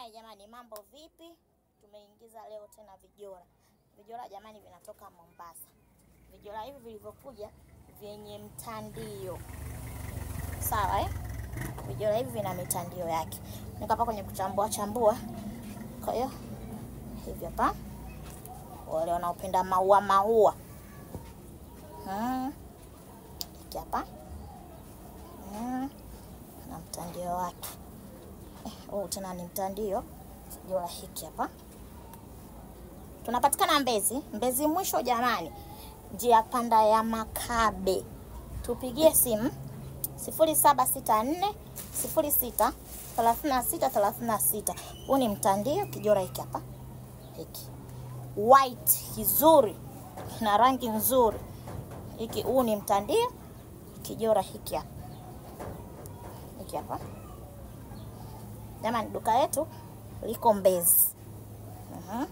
Haya jamani, mambo vipi? Tumeingiza leo tena vijora. Vijora jamani, vinatoka Mombasa. Vijora hivi vilivyokuja vyenye mtandio, sawa eh? Vijora hivi vina mitandio yake. Niko hapa kwenye kuchambua chambua, kwa hiyo hivi hapa, wale wanaopenda maua maua, hmm. Hiki hapa hmm. na mtandio wake huu tena ni mtandio kijora hiki hapa. Tunapatikana Mbezi, Mbezi mwisho jamani, njia panda ya Makabe. Tupigie simu 0764 06 36 36. Huu ni mtandio kijora hiki hapa, hiki white kizuri na rangi nzuri hiki. Huu ni mtandio kijora hiki hapa, hiki hapa Jamani, duka letu liko Mbezi. Uhum.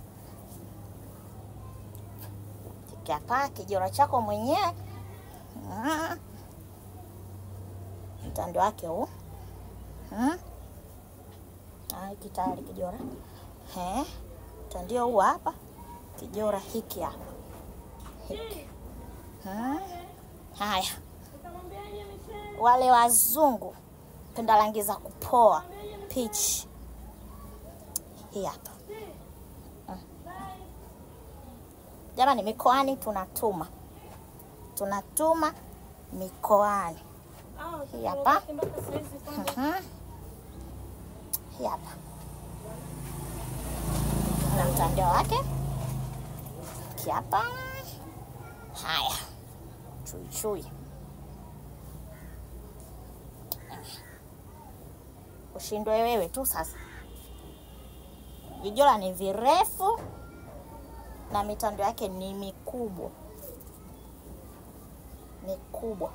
Hapa kijora chako mwenyewe uhum. Mtando wake huu hiki tayari kijora He. Mtandio huu hapa kijora hiki hapa hiki. Haya, wale wazungu penda rangi za kupoa peach hii hapa mm. Jamani, mikoani tunatuma tunatuma mikoani. Hii hapa mm-hmm. Hii hapa na mtandio wake hiki hapa. Haya, chuichui ushindwe wewe tu sasa. Vijora ni virefu na mitando yake ni mikubwa mikubwa.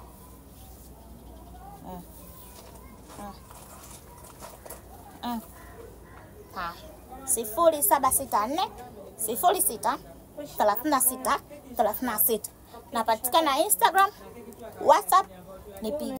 mm. Mm. Mm. Haya, sifuri saba sita nne sifuri sita thelathini na sita thelathini na sita. Napatikana Instagram, WhatsApp, nipigie